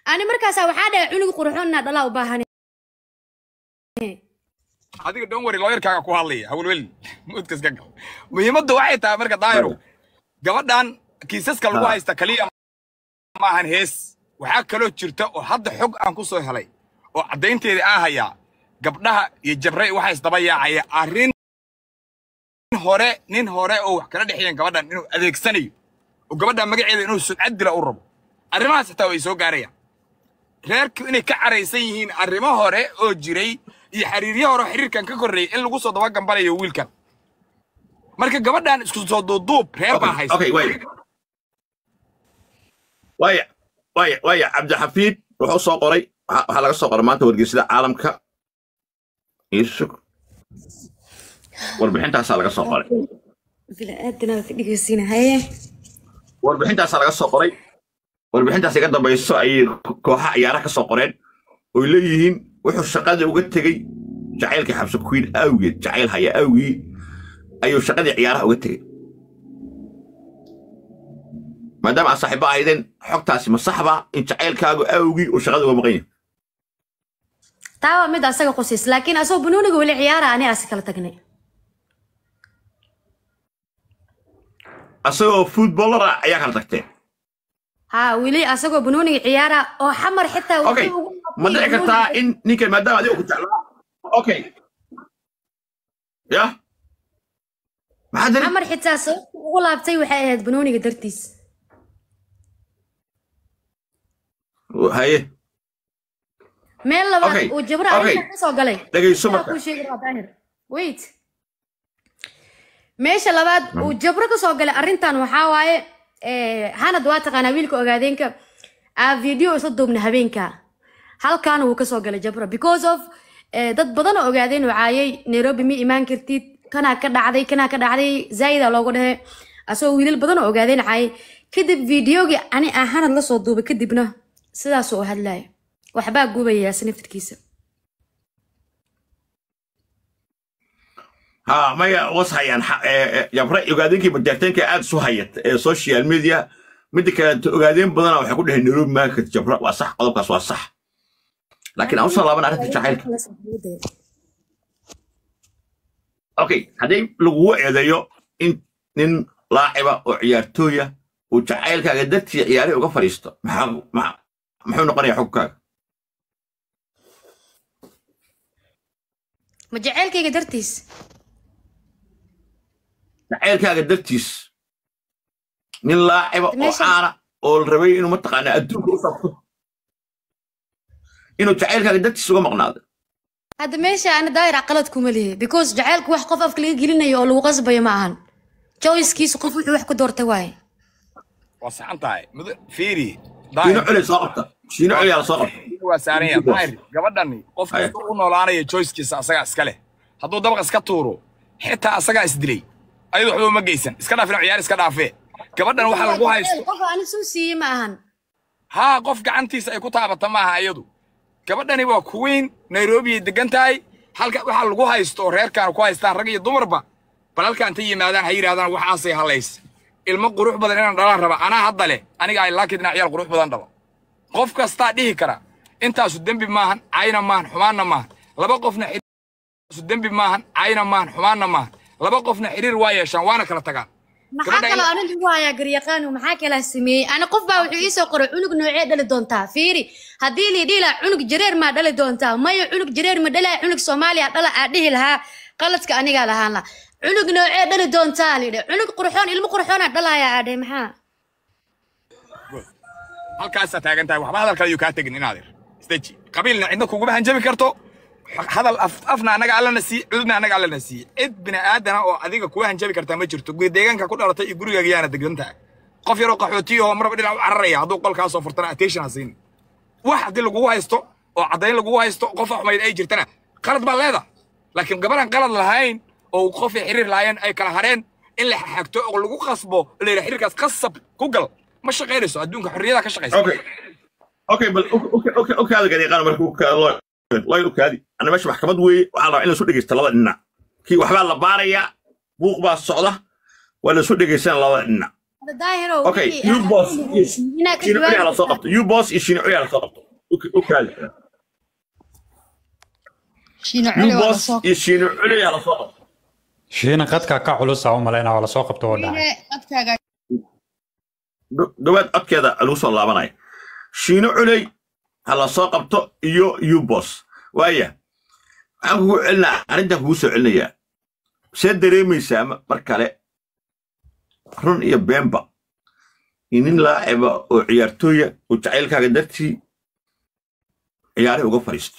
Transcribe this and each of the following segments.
ani markaasaa waxaa dhahay cunug qurxoon inaa dhalaa u baahan adiga dhan wari looyarkaaga ku hadlaya hawlwelin mudkas ka gal muhiimaddu waxay tahay marka daahiru gabadhan kiisaska lagu haysta kaliya maahan hees waxaa kaloo jirta oo hadda xog aan ku soo helay oo caddaynteeda aan hayaa gabdhaha iyo jabray waxaa isdaba yaacaya arrin hore nin hore oo wax kala dhexeeyeen gabadhan inuu adeegsanayo oo gabadhan magaceeda inuu sumcad dila u rabo arrimahaas xitaa way soo gaarayaan reerku inay ka caraysan yihiin arrimo hore oo jiray iyo xiriiryo hore oo xiriirkan ka korreeyay in lagu soo daba gambanayo wiilkan marka gabadhan isku soo duuduub reer baa haysta okay waya waya waya waya cabdixafiid wuxuu soo qoray waxa waxaa laga soo qoray maanta wargeysada caalamka iisug warbixintaasaa laga soo qoray bini'aadana ka dhegeysiina haye warbixintaasaa laga soo qoray warbixintaas iga dambayso ayay ko- kooxaha ciyaaraha ka soo qoreen oy leeyihiin wuxuu shaqadii uga tegey jacaylkii xabsi queen awgeed jacayl haya awgii ayuu shaqadii ciyaaraha uga tegey maadaama aad saaxiibo ahaydeen xogtaasi ma saxba in jacaylkaagu awgii uu shaqada uga maqan yahay taa waa mid asaga qusis laakiin asagoo banooniga weli ciyaara ani asi kala tagnay asagoo footballara ayaa kala tagteen ha weli asagoo banooniga ciyaara oo xamar xitaa wuxuu okay ugu ma dhici kartaa in ninkan maadaama adiga ku jeclaa okay ya maxaa dari xamar xitaa sababta ugu laabtay waxay ahayd banooniga dartiis haye meel labaad Okay, uu jabra okay. arrinta kasoo galay dhegayso Waxaa marka kuu sheegi rabaa daahir wait meesha labaad uu jabro kasoo galay arrintan waxaa waaye eh, hanad waa taqaanaa wiilka ogaadeenka aa video isla duubna habeenka halkaana wuu kasoo galay jabro because of eh, dad badan oo ogaadeen wacaayay nairobi ma imaan kartid kanaa ka dhacday kanaa ka dhacday zaida loogu dhehe asagoo wiilal badan oo ogaadeen caayay kadib videogii ani aan hanad la soo duubay kadibna sidaasuu u hadlaya waxbaa gubaya snafirkiisa ha maya was hayaan xa- ee, ee, yabre ogaadeenkii bajaarteenka aad isu hayat ee social media midda kaleeto ogaadeen badana waxay ku dheheen nairobi market jabra waa sax qodobkaas waa sax laakiin aan usoo laaban arrinta jacaylka okay haddii lagugu eedeeyo in nin laaciba oo ciyaartooya uu jacaylkaaga dartii ciyaarihii uga fadhiisto maxaa ma- muxuu noqonayaa xukunkaaga ma jaceylkayga dartiis jacaylkaaga dartiis nin laaciba oo Meeshan- caana oo la rabay inuu mataqaana adduunka u sabto inuu jacaylkaaga dartiis uga maqnaado hadda meesha ana daayir qalad kuma lihi because jaceylku wax qof afka laga gelinayo oo lagu qasbayo ma ahan joyskiisu qof wuxuu wax ku doortay waaye waa saxan tahay mudo- fiiri shiino daahir culey soo qabta shiino culey la soo qabta waa saaran yahay daahir gabadhani qof Haya. kasta u noolaanaya choicekiisa asagaa iska leh hadduu dabaq iska tuuro xitaa asagaa isdilay ayadu waxba uma geysan iska dhaafin ciyaar iska dhaafee gabadhan waxaa lagu haysto qof ani suu siiyey ma ahan haa qof gacantiisa ay ku taabata maaha iyadu gabadhani waa kuweyn nairobi ay degan tahay halka waxaa lagu haysto oo reerkaan ku haystaan rag iyo dumarba bal halka intay yimaadaan ha yidhahdaan waxaasay halays ilmo qurux badan inaan dhalaan raba anaa hadda leh aniga ay laakiin inaan ciyaal qurux badan dhalo qof kastaa dhihi kara intaasu dembi maahan cayna maahan xumaanna maahan laba qofna xiriir- su dembi maahan cayna maahan xumaanna maahan laba qofna xiriir waa yeeshaan waana kala tagaan maxaa Gabadha kaloo in- anin ugu hayaa garyaqaanu maxaa kalaa sameeyey ani qof baa wuxuu iisoo qoray cunug noocee dhali doontaa fiiri haddii lii dhihi lahaa cunug jareer maa dhali doontaa maya cunug jareer ma dhalaa cunug soomaaliya dhala aa dhihi lahaa qaladka anigaa lahaan la cunug noocee dhali doontaa lidhe cunug qurxoon ilmo qurxoonaa dhalaaya aadhe maxaa halkaasaa taagan tahay waxba hadal kale ayuu kaa tegin inaadir isdeji qabiilna cidna kuguma hanjabi karto hadal af, afna annaga allana siiye cududna annaga allana siiye cid bini aadana oo adiga kuwa hanjabi kartaa ma jirto guri deegaanka ku dhalatay iyo gurigaaga yaana degan tahay qof yaroo qaxootiya oo marba dhinac u cararaya hadduu qolkaa soo furtana attention ha siin wax haddii lagugu haysto oo caddayn lagugu haysto qof xumayd ay jirtana qalad baa leeda laakiin gabaran qalad lahayn oo qof ay xiriir lahaayeen ay kala hareen in la xagto oo lagu qasbo la yidhaha xiriirkaas qasab ku gal ma shaqaynayso adduunka xorriyada ka shaqaysa okay okay bal okaada garyaqaan marka ukaada loo loo ukaadi ana meesha maxkamad weeye waxaa la rabaa in la isu dhegeysta labada dhinac kii waxbaa la baarayaa buuq baa socda waa la isu dhegeysan labada dhinac Hadda daahirow okay wixii you aad- boss iyo inaad ka shiino culi hala soo jawaabto qabto you boss iyo shiino culi hala soo qabto U- u kaadi shiino you culi waa boss lasoo iyo shiino culi hala soo qabto shiina qadka ka culusa u malaynaa waa lasoo qabto oo dhacay Shiine, codkaaga Dho- dhawaad codkeeda lagu soo laabanaya shiino culey ha la soo qabto iyo you boss waaya waxaan kugu celinaa arrintan kugu soo celinayaa see dareemaysaa ma- mar kale run iyo beenba in nin laaciba oo ciyaartooya oo jacaylkaaga dartii ciyaarihii uga fadhiisto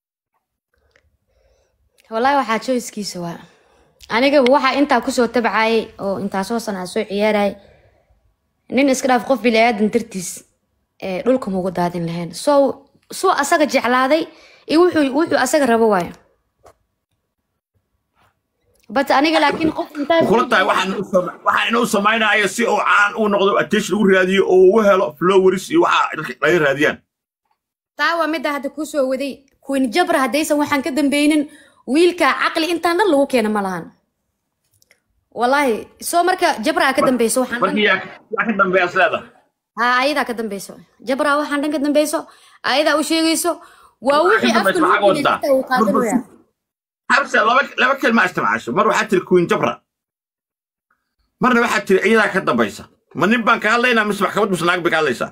wallaahi waxaa choicekiisa waa aniga waxaa intaa kusoo tabcayay oo intaasoo sana soo ciyaarayay nin iska dhaaf qof bili-aadan dartiis ee dhulka mugu daadin lahayn so suu asaga jeclaaday iyo wuxuu wuxuu asaga rabo waayo but aniga laakiin qof intaa kula tahay waxaan u sama- waxaan inuu samaynayo si uu caan u noqdo attention ugu raadiyo oo ugu helo flowers iyo waxa dadka laga raadiyaan taa waa midda hadda kusoo waday queen jabra haddaysan waxaan ka dambeynin wiilka caqli intaan dhan lagu keena ma lahan wallaahi soo marka jabra ka dambeyso waxaan dhan markii yaa yaa ka dambeeya sleeda ها ayadaa ka dambeyso jabra waxaan dhan ka dambeyso ayadaa u sheegayso waa wixii Ka afka dambeyso maxaa lagu wadaa? uu qaadanaya habse laba laba kelma isticmaasho mar waxaa tiri queen jabra marna waxaa tiri iyadaa ka dambaysa ma nin baan ka hadlaynaa mise maxkamad mise naag bay ka hadlaysaa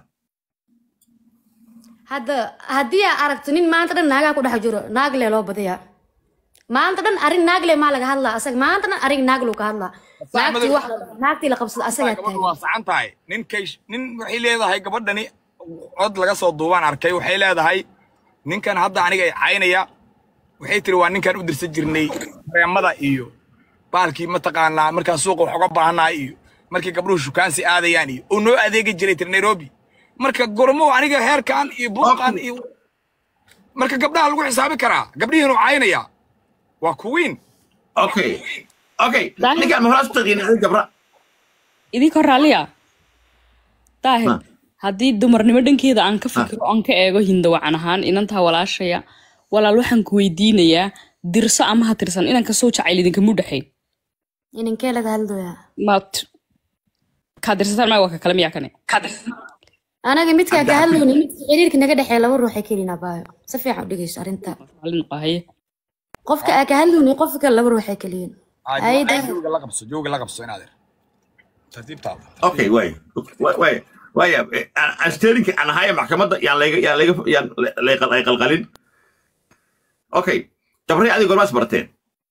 hadda haddii aa aragto nin maanta dhan naagaa ku dhex jiro naag lee loo badiyaa maanta dhan arrin naag lee maa laga hadlaa asaga maanta dhan arrin naag luu ka hadlaa naagtii wax naagtii la qabsada asagaa gabadhu taagan waa sacan tahay ninkay nin waxay leedahay gabadhani cod laga soo duubaan arkay waxay leedahay ninkan hadda aniga ay caynaya waxay tiri waa ninkan u dirsan jirnay reemada iyo baalkii mataqaanaa markaan suuqa wax uga baahannahay iyo markii gabdhuhu shukaansi aadayaan iyo uu noo adeegi jiray tiri nairobi marka gormo aniga heerkan iyo buuqan iyo marka gabdhaha lagu xisaabi karaa gabdhihiinu caynaya waa kuwiin okay okay Daahir. ninkaan ma horaas u taqiina queen jabra idinka raalliya daahir Ha. haddii dumarnimo dhankeeda aan ka fikiro aan ka eego hindawacan ahaan inantaa walaashaya walaal waxaan ku weydiinayaa dirso ama ha tirsan inanka soo jacayl idinkamu dhexayn ininkee laga hadlayaa maad kaa dirsataan maa waa ka kale miyaa kane anaga midkaa ka hadlayna midka xiriirka naga dhexeeya laba ruuxay kelina baayo si fiican u dhegeyso arrinta Raalli noqo, haye qofka aa ka hadlayna qofka kale laba ruuxay keliyin ayda jooga la qabso jooga la qabso inaadeer tartiibtaada okay waay Wa- waay waaya eh, aan aan steerinka aan ahaya maxkamadda yaan layga yaan layga yaan lay lay qalqalin okay jabray adiga gormaas barteen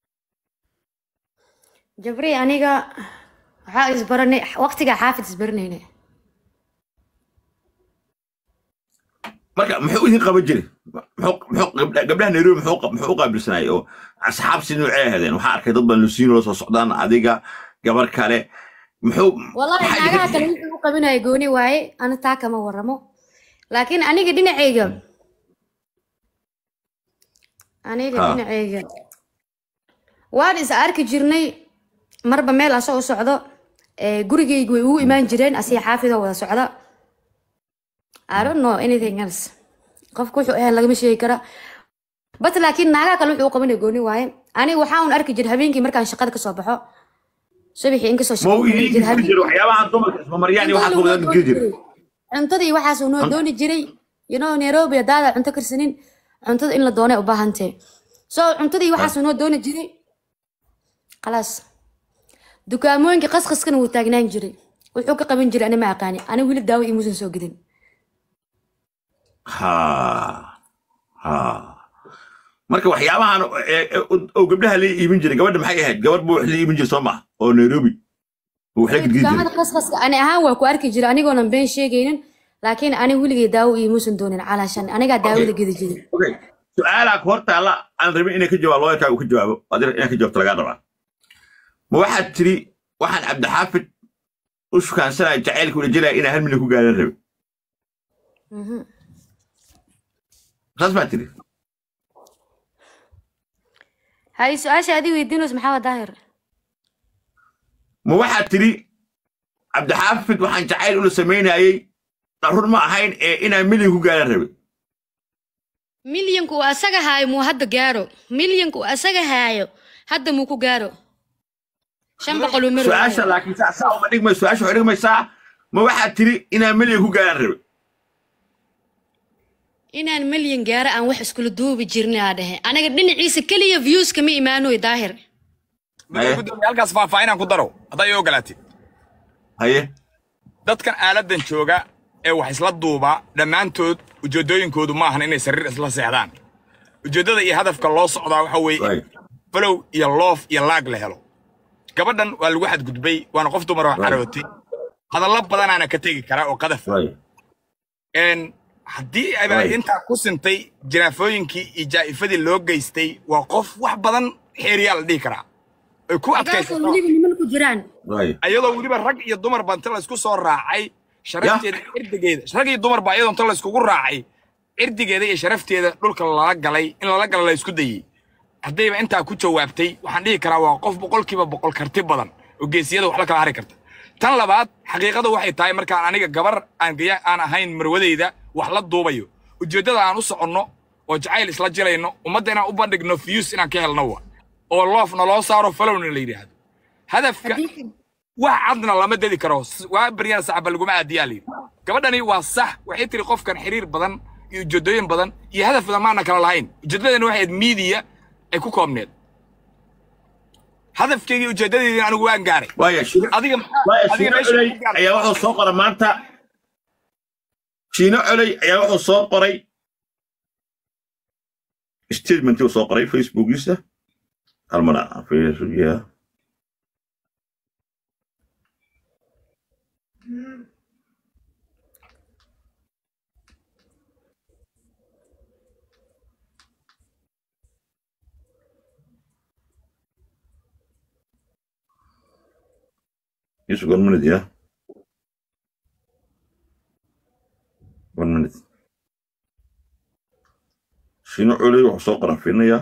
jabri aniga waxaa isbaranay waqtigaa xaafid isbaranayna marka muxuu idin qaban jiray muxuu muxuu gabdha- gabdhaha nairobi muxuu qa- muxuu u qaabilsanayay oo asxaab si noocee ahaydeen waxaa arkay dad baan lusiino la soo socdaan adiga gabar kale muxuu wallahi maxaa naagaha idin- kale wuxuu u qabinaya gooni waaye ana taa kama waramo laakiin aniga dhinacayga aniga Ha. dhinacayga waan is arki jirnay marba meel asoo u socdo ee, gurigayga way ugu imaan jireen asiga xaafidoo wada socda I don't know anything else qofka wuxuu ahayn lagama sheegi kara bat laakiin naagaha kale wuxuu u qabanaya gooni waaye aniga waxaa un arki jira habeenkii markaan shaqada kasoo baxo subaxii inkastoo ma uu shaqada idin jira geli jiray waxyaabaha dumarka ismamaryaan iyo waxaas wada geli jiray cuntada iyo waxaasuu noo dooni jiray you know nairobi hadaada cunto karsanin cuntada in la doonay u baahantee so cuntada iyo waxaasuu noo dooni jiray khalaas dukaamooyinka qasqaskana wuu taagnaan jiray wuxuu ka qaban jiray ani ma aqaani ani weli daawo imuusan soo gidin ha ha marka waxyaabahan ee- ee- oo gabdhaha la iibin jiray gabadha maxay ahayd gabadh buu wax la iibin jiray soo maha oo nairobi oo wax la gidgidi dukaamada jiray qasqaska ani ahaan waa ku arki jiray anigoonan been sheegaynin laakiin ani weligay daawo imuusan doonin calaashan anigaa daawada gedi jiray okay su-aalaa ku hortaalla aan rabin inay ka jawaabo looyarkaaga uu ka jawaabo adir inaa ka jawaabto lagaa rabaa ma waxaad tiri waxaan cabdixaafid u shukaansanaya jacaylka ula jelaya inaa hal milyan ku gaaran rabe Mhm. saas baa tiri hay su-aasha adii weydiinayso maxaa waa daahir ma waxaad tiri cabdixaafid waxaan jacayl ula samaynayay run ma ahayn ee inaan milyan ku gaaran rabe milyanku uu asaga haayo muu hadda gaaro milyanku uu asaga haayo hadda muu ku gaaro shan boqol uu mari su-aasha laakiin saa saa uma dhigmay su-aasha waxay dhigmaysaa ma waxaad tiri inaan milyan ku gaaraan rabe inaan milyan gaaro aan wax iskula duubi jirnay aa dhehe anaga dhinaciisa keliya viewska ma imaanoy daahir Haye. gudoomiye halkaas faahfaahinaan ku daro haddaa ii ogolaatid haye dadkan aaladan jooga ee wax isla duuba dhammaantood ujeeddooyinkoodu ma ahan inay sariir isla seexdaan ujeeddada iyo hadafka loo socdaa waxa weeye Right. falow iyo loof iyo laag la helo gabadhan waa lagu xadgudbay waana qof dumar oo Right. carootay hadallo badanaana ka tegi karaa oo qadaf right een haddii ay Right. intaa ku sintay jiraafooyinkii iyo jaa'ifadii loo geystay waa qof wax badan xeeriyaa la dhihi karaa ay ku gaasoo adkaysato weliba niman ku jiraan right ayadoo weliba rag iyo dumar ba inta laysku soo raacay sharafteeda cirdigeeda rag iyo dumar ba ayadoo inta layskugu raacay cirdigeeda iyo sharafteeda dhulka lala galay in lala gala la isku dayey haddayba intaa ku jawaabtay waxaan dhihi karaa waa qof boqolkiiba boqol karti badan oo geesiyada wax la kala hari karta tan labaad xaqiiqada waxay tahay markaan aniga gabar aan gaya aan ahayn marwadeyda wax la duubayo ujeeddada aan u soconno oo jacayl isla jirayno ummadda inaan u bandhigno fiyus inaan ka helno wa oo loofna loo saaro falowna la yidhaahdo hadafka wax cadna lama dedi karo S- waa baryana sacaba laguma aadiyaa layidhi gabadhani waa sax waxay tiri qofkan xiriir badan iyo ujeedooyin badan iyo hadaf badan maana kala lahayn ujeeddadani waxay ahayd miidiya ay ku koobneed hadafkeygii ujeeddadeedina anigu waan gaaray waaya shiino adiga waaya adiga shiino meesha coley ku gaaray. ayaa wuxuu soo qoray maanta shiino coley ayaa wuxuu soo qoray statementii uu soo qoray facebookiisa halmana facebook Just one minute, yeah. One minute. Shiino culey wuxuu soo qaranfiinayaa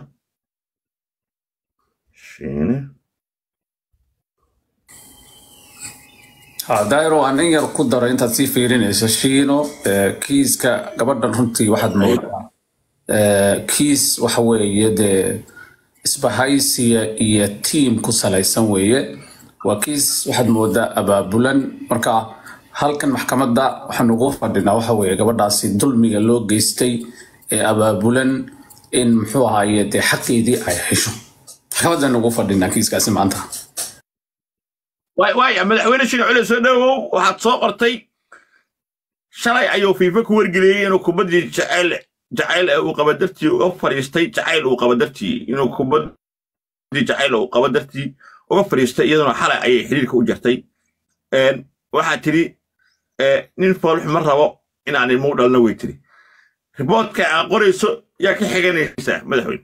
shiine ha dairo aan in yar ku daro intaad sii fiirinayso shiino eh, kiiska gabadhan runtii waxaad moodaa eh, kiis waxa weeye dee isbahaysiya iyo tiim ku salaysan weeye waa kiis waxaad moodaa abaabulan marka halkan maxkamadda waxaan ugu fadhinaa waxa weeye gabadhaasi dulmiga loo geystay ee abaabulan in muxuu ahaaye dee xaqeedii ay hesho maxkamaddaan ugu fadhinaa kiiskaasi maanta waay waaya madaxweyne shiine culey soo dhowow waxaad soo qortay shalay ayuu fiifa ku wargeliyey inuu kubaddii jacayl jacayl ee uu qaba dartii uga fadhiistay jacayl uu qaba dartii inuu kubaddii jacayl uu qaba dartii uga fadhiistay iyaduna xalay ayay xiriirka u jartay Een, waxaa tidhi ee, nin foolxu ma rabo inaan ilmo u dhalno way tidhi riboodka aad qorayso yaa ka xiganaysaa madaxweyne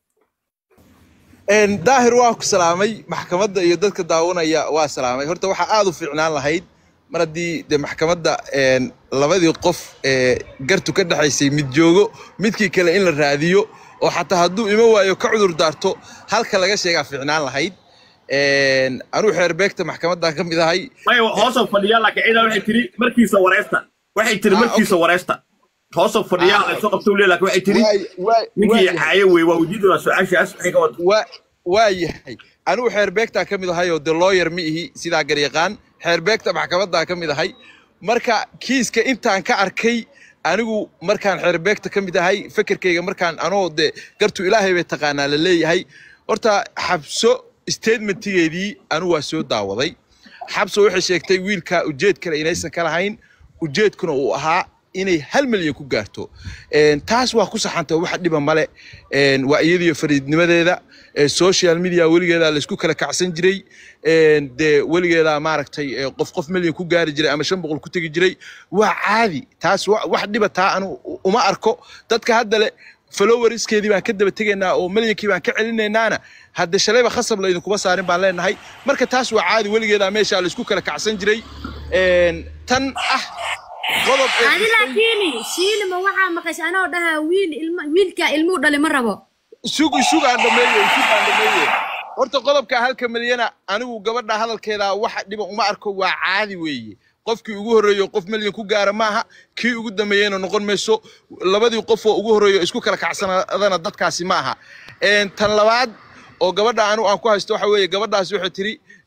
Een, daahir waa ku salaamay maxkamadda iyo dadka daawanaya waa salaamay horta waxaa aad u fiicnaan lahayd mar haddii de maxkamadda een, labadii qof ee gartu ka dhexaysay mid joogo midkii kale in la raadiyo oo xataa hadduu ima waayo ka cudur daarto halka laga sheegaa fiicnaan lahayd Een, anuu xeerbeegta maxkamaddan ka mid ahay maya hoosoo fadhiyaa laakiin ciidaa waxay tiri markiisa wareysta waxay tiri Ah, markiisa wareysta hoosoo fadhiyaa Ah, ay soo qabta weliya laakiin waxay tiri Waay- waay- ninkii waayahay. caayo wey waa ujeedada su-aashaas waxay ka wada waa waa yahay anigu xeerbeegtaa ka mid ahay oo de lawyer ma ihi sidaa garyaqaan xeerbeegta maxkamaddaa ka mid ahay marka kiiska intaan ka arkay anigu markaan xeerbeegta ka mid ahay fekerkayga markaan anoo de gartu ilaahay bay taqaanaa la leeyahay horta xabso statementigeedii anigu waa soo daawaday xabso waxay sheegtay wiilka ujeed kale inaysan ka lahayn ujeedkuna uu ahaa inay hal milyan ku gaarto Een, taas waa ku saxanta wax dhiba male Een, waa iyadiyo fariidnimadeeda Ee, social media weligeeda laysku kala kacsan jiray Een, dee weligeeda maaragtay ee, qof qof milyan ku gaari jiray ama shan boqol ku tegi jiray waa caadi taas wa- wax dhiba taa anu uma arko dadka hadda le followerskeedii baan ka daba tegaynaa oo milyankii baan ka celinaynaana hadda shalayba khasab laydinkuma saarin baan leenahay marka taas waa caadi weligeeda meesha laysku kala kacsan jiray Een, tan ah qodob ee adi laakiin shiilima waxaa maqashay anoo dhahaa wiil ilma wiilkaa ilmuu dhali ma rabo sug sug aan dhameeye sug aan dhameeye horta qodobka halka milyana anigu gabadha hadalkeeda waxa dhiba uma arko waa caadi weeye qofkii ugu horreeyo qof milyan ku gaara maaha kii ugu dambeeyeyna noqon mayso labadii qof oo ugu horreeyo isku kala kacsanadana dadkaasi ma aha Een, tan labaad oo gabadha anigu aan ku haysto waxa weeye gabadhaasi waxay tiri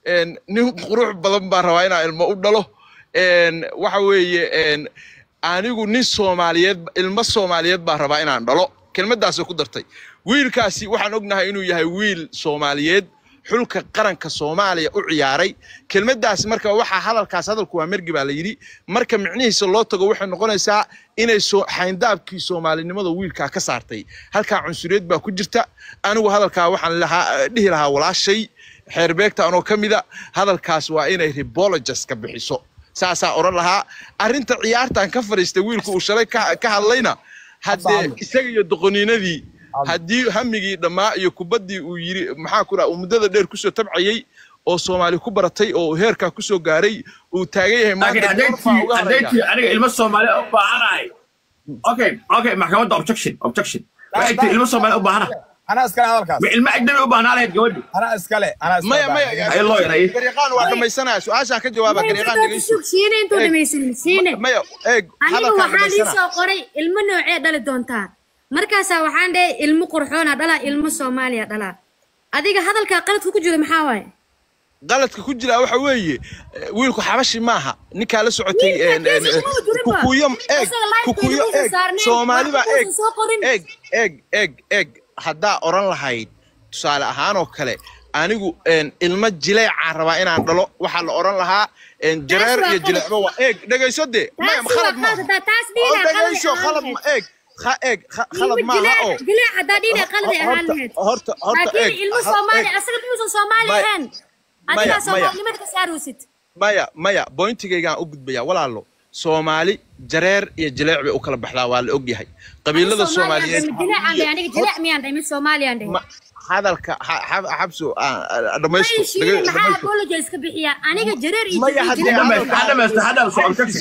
een, nin qurux badan baan rabaa inaan ilmo u dhalo een, waxa weeye een, anigu nin soomaaliyeed ilmo soomaaliyeed baan rabaa inaan dhalo kelmaddaasoo ku dartay wiilkaasi waxaan ognahay inuu yahay wiil soomaaliyeed xulka qaranka soomaaliya u ciyaaray kelmaddaas marka waxaa hadalkaas hadalku waa mergi baa la yidhi marka micnihiisa loo tago waxay noqonaysaa inay soo xayndaabkii soomaalinimada wiilkaa ka saartay halkaa cunsuriyad baa ku jirta anigu hadalkaa waxaan lahaa dhihi lahaa walaashay xeerbeegta anoo ka mida hadalkaas waa inay rebologes ka bixiso saasaa odhan lahaa arrinta ciyaartan ka fadhiistay wiilku uu shalay ka ka hadlayna haddee isaga iyo doqoniinadii haddii hamigii dhammaa iyo kubaddii uu yiri maxaa ku dhaha uu muddada dheer kusoo tabcayey oo soomaali ku baratay oo uu heerkaa kusoo gaaray uu taagan yahay laakiin maanta hadday goorfaa tii uga hadday haraya tii aniga ilmo soomaali u baahanahay okay okay maxkamadda objection objection waxay tii ilmo soomaali u baahana anaa iskale hadalkaas ma ilmo ajnabi u baahnaa lahayd gabadhi anaa iskale anaa iskale maya maya Ay, lawyer, ay. garyaqaan waa dhamaysanaya su-aashaa ka jawaaba garyaqaan dhegeyso shiine intuu Eeg. dhamaysanin shiine maya eeg anigu hadalkaa waxaan ii dhamaysana soo qoray ilmo noocee dhali doontaa markaasaa waxaan dhahay ilmo qurxoona dhalaa ilmo soomaaliya dhalaa adiga hadalkaa qaladka ku jiro maxaa waaye qaladka ku jira waxa weeye eh, wiilku xabashi maaha ninkaa la socotay Wiilka een, een, kiisa kuma jirin ba. kukuyo eeg Isaga live kukuyo bayna eeg saarneen, soomaaliba wax eeg uusan soo qorin. eeg eeg eeg eeg haddaa odhan lahayd tusaale ahaan oo kale anigu een, ilmo jileecaan rabaa inaan dhalo waxaa la odhan lahaa een, jareer waa iyo qalad. jileecba waa eeg dhegayso dee maya taasi waa khalad maaha qalad hadaa taas oo dhiina qalad dhegayso ahaan khalad lahayd ma eeg kha- eeg kha- khalad ilmo maaha oo jileec jileec hadaa dhiina qalad ay ahaan horta lahayd horta horta eeg laakiin ilmo ha- soomaali eeg. asaga muusan soomaali Maya- ahaan maya- adigaa maya. soomaalinimada ka saaraysid maya maya bointigaygaan u gudbaya walaalo soomaali jareer iyo jileec bay u kala baxdaa waa la ogyahay qabiilada soomaaliyeed jileecaan dhahay aniga jileec miyaan dhahay mid soomaaliyaan dhahay ma- hadalka ha- ha- xabso ah, ah, dhamaysto Ay, shiine dhaga- maxaa dhamaysto. apologize ka bixiya aniga jareer iyo Maya, iyo haddii jileec aan- dhamaysta ha dhamaysta ha dhamaysta objection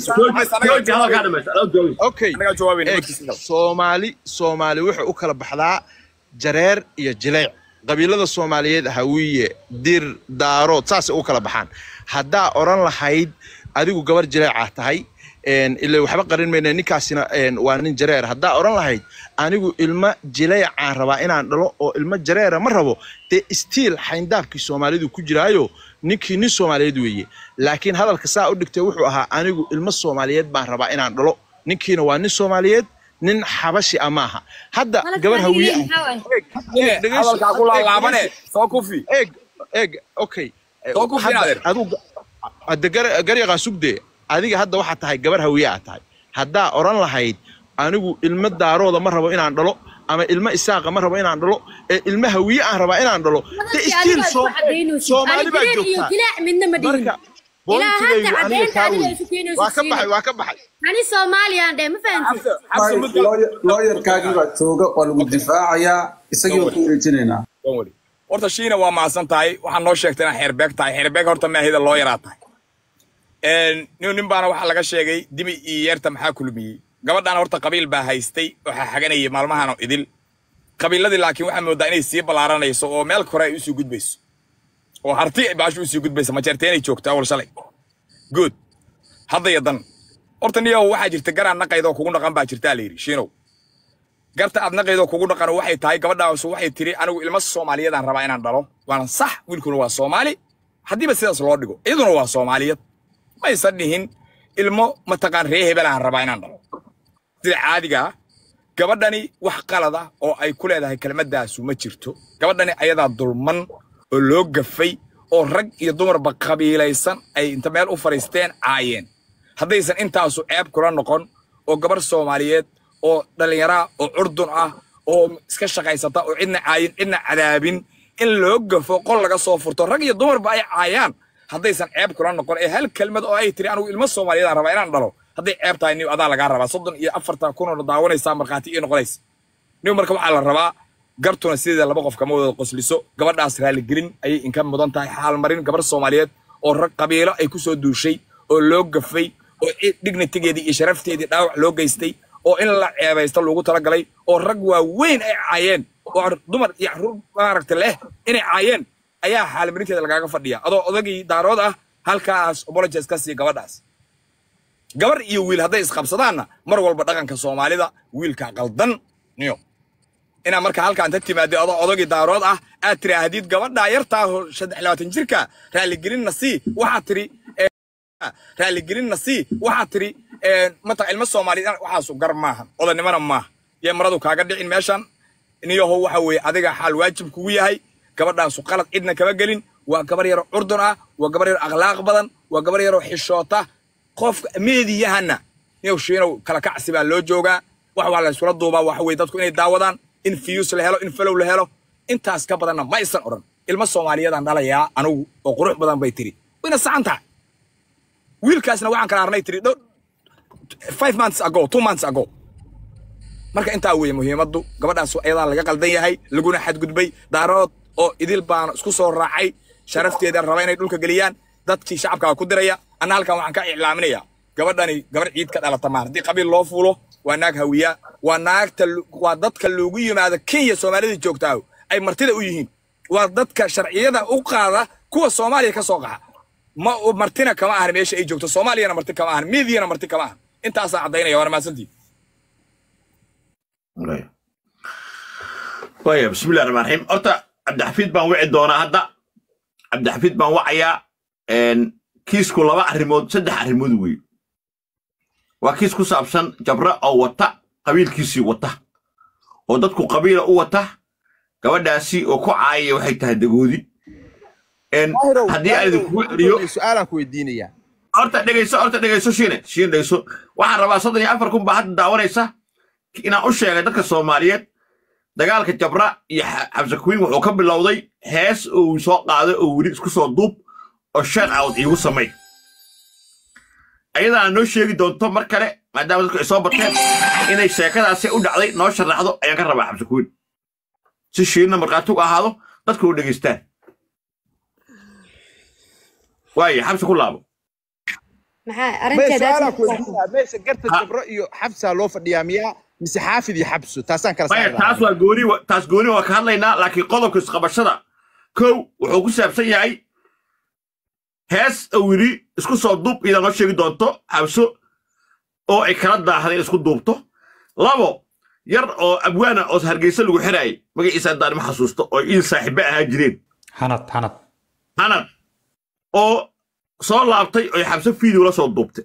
jooji hadalkaa dhamaysta adoo joogi okay anaga jawaabayna eeg markiisa gal. soomaali soomaali waxay u kala baxdaa jareer iyo jileec qabiilada soomaaliyeed hawiye dir daarood saasay u kala baxaan haddaa odhan lahayd adigu gabar jileecaa tahay een, ila waxba qarin mayna ninkaasina een, waa nin jareer haddaa odhan lahayd anigu ilmo jileecaan rabaa inaan dhalo oo ilmo jareera ma rabo dee stiil xayndaabkii soomaalidu ku jiraayo ninkii nin soomaaliyeed weeye laakiin hadalka saa u dhigtay wuxuu ahaa anigu ilmo soomaaliyeed baan rabaa inaan dhalo ninkiina waa nin soomaaliyeed nin xabashi ah maaha hadda gabar hawiye ah Eh, dhegeyso, hadalkaa ku eeg, laalaabane dhegeyso. soo kufi eeg eeg okay Soo ku Hadda fiinaadeer. adigu hadda gar- garyaqaan sugdee adiga hadda waxaa tahay gabar hawiye aa tahay haddaa odhan lahayd anigu ilmo daarooda ma rabo inaan dhalo ama ilmo isaaqa ma rabo inaan dhalo ee ilmo hawiye aan rabaa inaan dhalo de stiil soomaali baa joogtaa jileec midna ma dhihin marka ilaa hadda bointigaygu aniga caddeynta kaa adiga wey isu keenayso waa ka shiine. baxay waa ka baxay ani soomaaliyaan dhahay ma fahanti Xabso, xabso mid gal- looyarkaagii baa jooga waa lagu difaacayaa isagii baan ku wareejinaynaa Don't worry. horta shiina waa mahadsan tahay waxaa noo sheegtay inaa xeerbeeg tahay xeerbeeg horta maahida loo yaraa tahay Een, nin nin baana waxaa laga sheegay dibi iyo yeerta maxaa kulmiyey gabadhaan horta qabiil baa haystay waxaa xaganayay maalmahan oo idil qabiiladii laakiin waxaa moodaa inay sii ballaaranayso oo meel kore ay usii gudbayso oo harti baashu usii gudbaysa majeerteenay joogtaa awal shalay good hadda iyo dan horta niyow waxaa jirta garaan naqaydoo kugu dhaqan baa jirtaa la yidhi shiinow garta aad naqaydoo kugu dhaqan waxay tahay gabadhaas waxay tiri anigu ilmo soomaaliyeedaan rabaa inaan dhalo waana sax wiilkuna waa soomaali haddiiba sidaas loo dhigo iyaduna waa soomaaliyad maysan dhihin ilmo mataqaan ree hebelaan rabaa inaan dhalo sida caadiga ah gabadhani wax qalada oo ay ku leedahay kelmadaasu ma jirto gabadhani ayadaa dulman oo loo gafay oo rag iyo dumarba qabiilaysan ay inta meel u fadhiisteen caayeen haddaysan intaasu ceeb kula noqon oo gabar soomaaliyeed oo dhallinyaraa oo curdun ah oo iska shaqaysata oo cidna caayin cidna cadaabin in loo gafo qol laga soo furto rag iyo dumarba ay caayaan haddaysan ceeb kula noqon ee hal kelmad oo ay tiri anigu ilmo soomaaliyeedaan rabaa inaan dhalo hadday ceeb tahay niw adaa lagaa rabaa soddon iyo afartan kunoo daawanaysaa markhaati ii noqonaysa niw marka waxaa la rabaa gartuna sideeda laba qof kama wada qosliso gabadhaas raaligelin ayay inka mudan tahay xaalmarin gabar soomaaliyeed oo rag qabiilo ay ku soo duushay oo loo gafay oo dignitigeedii iyo sharafteedii dhaawac loo geystay oo in la ceebaysto loogu talagalay oo rag waaweyn ay caayeen oo dumar iyo caruur maaragta leh inay caayeen ayaa xaalmarinteeda lagaaga fadhiya adoo odagii daarood ah halkaas apologies ka sii gabadhaas gabar iyo wiil hadday isqabsadaanna mar walba dhaqanka soomaalida wiilka qaldan niyo inaa marka halkaan ta timaadid adoo odagii daarood ah aad tiraahdid gabadhaa yartaa oo saddex labaatan jirka raaligelinna sii waxaad tiri raaligelinna sii waxaad tiri mataq ilmo soomaaliyeed waxaasu gar maaha odanimana maaha yee maradu kaaga dhicin meeshan niyahow waxa weeye adiga xaal waajib kugu yahay gabadhaasu qalad cidna kama gelin waa gabar yaroo curdun ah waa gabar yaroo akhlaaq badan waa gabar yaroo xishoota qofka meediyahana niyow shiinow kala kacsi baa loo joogaa wax waa la iskula duubaa waxa weye dadku inay daawadaan in fiyus la helo in falow la helo intaas ka badanna ma aysan odhan ilmo soomaaliyeedaan dhalayaa anugu oo qurux badan bay tiri wayna saxan tahay wiilkaasna waxaan kala arnay tiri five months ago two months ago marka intaa weeye muhiimaddu gabadhaas ayadaa laga qaldan yahay laguna xadgudbay daarood oo idil baana isku soo raacay sharafteeda raba inay dhulka geliyaan dadkii shacabkaa ku diraya anna halkan waxaan ka iclaaminaya gabadhani gabar ciid ka dhalata maan haddii qabiil loo fuulo waa naag hawiya waa naagta waa dadka loogu yimaado kenya soomaalida joogtaa ay martida u yihiin waa dadka sharciyada u qaada kuwa soomaaliya ka soo qaxa ma martina kama ahan meesha ay joogto soomaaliyana marti kama ahan miidiyana marti kama ahan intaasaa caddaynaya waana mahadsantii waya bismillahi raxmaan raxiim horta cabdixafiid baan wici doonaa hadda cabdixafiid baan wacayaa kiisku laba arrimood saddex arrimood weeye waa kiis ku saabsan jabra oo wata qabiilkiisii wata oo dadku qabiila u wata gabadhaasi oo ku caayaya waxay tahay dagoodi haddii aan idinkugu celiyo su-aalaan ku weydiinayaa horta dhegayso horta dhegayso shiine shiine dhegayso waxaan rabaa soddon iyo afar kun baa hadda daawanaysa inaan u sheegay dadka soomaaliyeed dagaalka jabra iyo xabse kuwiin wuxuu ka bilowday hees uu soo qaaday oo weli isku soo duub oo sheer awd iigu samay ayadaana noo sheegi doonto mar kale maadaama dadku ay soo barteen inay sheekadaasi u dhacday noo sharaxdo ayaan ka rabaa xabse kuwiin si shiinna markhaati u ahaado dadku u dhegaystaan waaye xabse ku laabo maxaa may arrinteeda su-aalaan ku weydiinayaa meesha garta jabro iyo xabsaa loo fadhiyaa miyaa mise xaafid iyo xabso taasaan kala maya saari taas waa gooni wa- taas gooni waa ka hadlaynaa laakiin qodobka isqabashada kow wuxuu ku saabsan yahay hees oo weli isku soo duub iyadaa noo sheegi doonto xabso oo ay kala daahday in isku duubto labo yar oo abwaana oo hargeysa lagu xiraayay magaciisa haddaan ma xasuusto oo il saaxiibe ahaa jireen xanad xanad anad oo soo laabtay oo xabso fiideo la soo duubtay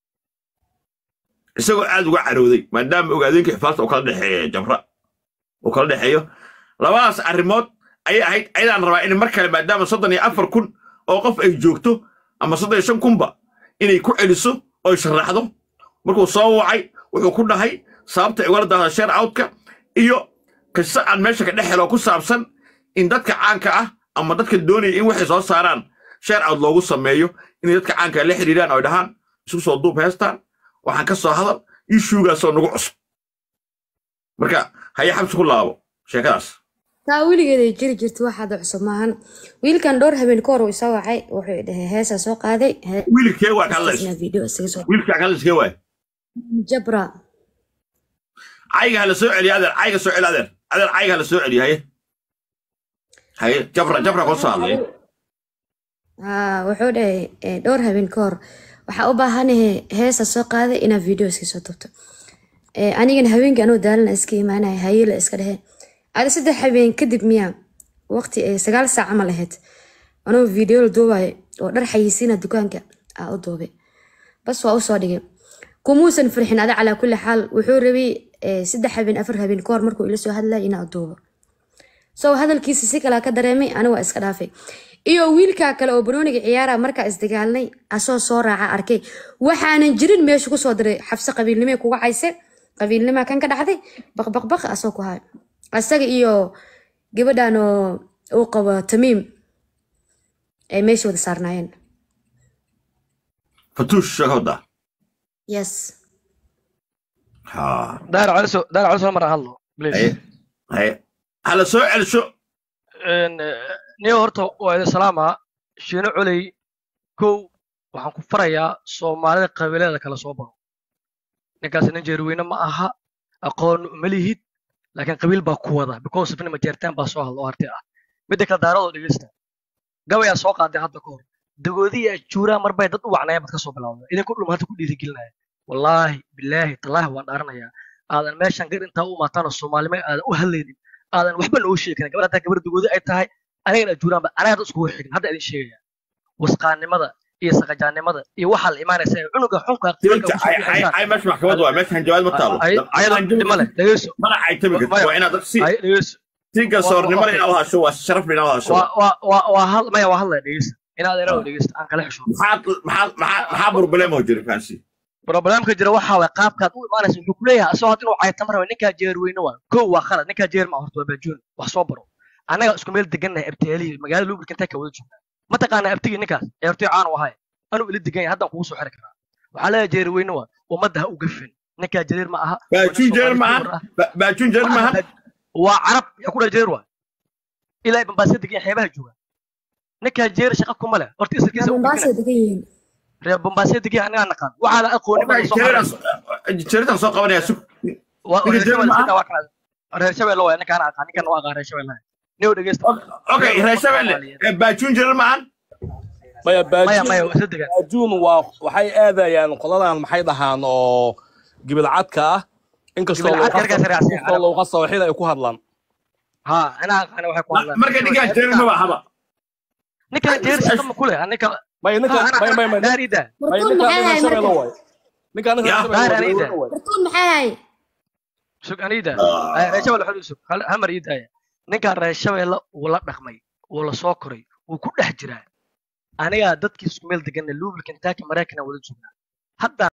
isagoo aad uga carooday maadaama ogaadeenka xifaasta uu kala dhexeeyo jabra uu kala dhexeeyo labadaas arrimood ayay ahayd ayadaan rabaa in mar kale maadaama soddon iyo afar kun oo qof ay joogto ama soddon iyo shan kunba inay ku celiso oo sharaxdo markuu soo wacay wuxuu ku dhahay sababta ay ugala daahda sheer outka iyo kasta aan meesha ka dhex helo ku saabsan in dadka caanka ah ama dadka doonaya in waxay soo saaraan sheer out loogu sameeyo inay dadka caanka la xidhiidhaan oo ay dhahaan isku soo duub heestaan waxaan ka soo hadal ishuugaasoo nagu cusub marka haya xabsi ku laabo sheekadaas taa weligeeday jiri jirta waxaada cusub maahan wiilkan dhowr habeen ka hor uu isa wacay wuxuu dhahay heesaa soo qaaday he- wiilkee waa ka hadlaysa heestaasna video isaga soo wiilkaa ka hadlaysa kee waay jabra cayga hala soo celiya adeer cayga soo celi adeer adeer cayga hala soo celiya haye haye jabra jabra koo soo hadlaya haa wuxuu dhahay eh, dhowr habeen ka hor waxaa u baahanahay heesa soo qaaday inaad video iska soo tubto Eh, anigana habeenkii anuu daalana iska imaanaya hayela iska dhehe ada saddex habeen kadib miyaa waqti ay sagaal saac camal ahayd anuu video la duubayo oo dhar xayisiina dukaanka aa u duubay bas waa usoo dhigay kumuusan farxin ada calaa kulli xaal wuxuu rabay eh, saddex habeen afar habeen ka hor markuu ila soo hadlaya inaa duubo so hadalkiisa si kalaa ka dareemay ani waa iska dhaafay iyo wiilkaa kale oo banooniga ciyaara markaa isdagaalnay asoo soo raaca arkay waxaanan jirin meesha kusoo diray xabse qabiilnimee kuga cayse qabiilnimaa kan ka dhacday baqbaqbaq asoo ku haay asaga iyo gabadhan oo uu qabo tamiim ay meesha wada saarnaayeen fatuush sheeka waddaa yes ha داير علسو داير علسو مرة هالله بليز haye haye hala soo celsho إن نيو هرتو وإذا سلامة شينو علي كو waxaan ku farayaa soomaalida qabiilada kala soo baro ninkaas nin jeerweyne ma aha aqoon uma lihid laakiin qabiil baa ku wada because of nima jeertaan baa soo hadla oo harti ah midda kale daaradoo dhegeysta gabayaa soo qaaday hadda ka hor dagoodiya juuraa marbay dad u wacnaya baad ka soo bilowda idinku dhum hadda ku dhiirigelinaya wallaahi bilaahi tallaahi waan dhaaranayaa aadan meeshan gar intaa u imaataan oo soomaalima aadan u hadlaynin aadan waxba noo sheegi karin gabadha haddaa gabar dugoodo ay tahay anigana ajuuraanba anaga hadda iskugu xigin hadda idin sheegaya wasqaannimada iyo saqajaannimada iyo waxaa la imaanaysa ee cunuga xunka Dibadda, ay ay ay meesha maxkamad waa meesha hanjabaad ma taalo ayada dhima leh dhegeyso mana ay tabi karto waa inaad dad si ay dhegeyso si garsoornimo leh inaad u hasho waa sharaf leh inaad u hasho waa waa waa waa hal maya waa hadlaya dhegeysta inaad inaad dhegeysta aan kala xisho maxaa maxaa maxaa maxaa problemo jira faansi problemka jira waxa waay qaabkaad u imaanaysa wuxuu ku leeyahay asagoo hadda inuu cayta mar ninkaa jeer weyne waa kow waa khalad ninkaa jeer ma horta waa baajoon wax soo baro annaga isku meel degannahay abtiyaalihi magaalada lubrika intay ka wada joognaa mataqaanaa abtigii ninkaas ee hortay caan u ahay anuu ila degan yahay haddaan kugu soo xiri karaa waxaa leeyahay jeer weyne waa ummadda ha u gafin ninkaa jareer ma aha baajun jeer maahan baajun jeer maahan waa carab yaa ku dhaa jeer waa ilaa bambaasya degan yahay xeebaha jooga ninkaa jeer shaqa kuma leh horta isirkiisa u Mombasa gafina degan yihiin reer bambaasya degan yahay anigaa naqaan waxaa la aqooni baa soo xaray jeeritan soo qabanaya sug waa Ninka reer jeer shabeelle ma sidaa waa kana reer shabeelle waa ninkaan aqaan ninkaan waa aqaan reer shabeelle niyow dhegeysta okay reer shabeelle baajun jeer maahan maya maya maya baajuun waa isla degan baajuun waa waxay aadayaan qoladan maxay dhahaan oo gibilcadka ah inkastoo Gibilcadka halkaas raacsan yahay, inkastoo looga sawixida ay ku hadlaan ha anaa aqaan waxay ku hadlaan marka ninkaan jeer ma bahaba ninkaan jeer shaqa ma kule ninka maya ninka maya maya maya daarida maya Bartuun ninka maxay reer hay shabeelle marka waay ninkaan reer Ya. shabeelle waa Daar reer Anida. waay Bartuun maxay hay sug anida reer shabeelle xol sug hal hal mar ii daaya ninkaan reer shabeelle wuu la dhaqmay wuu la soo koray wuu ku dhex jiraa anigaa dadkii isku meel deganna luubli kentucky maraykanaa wada joognaa hadda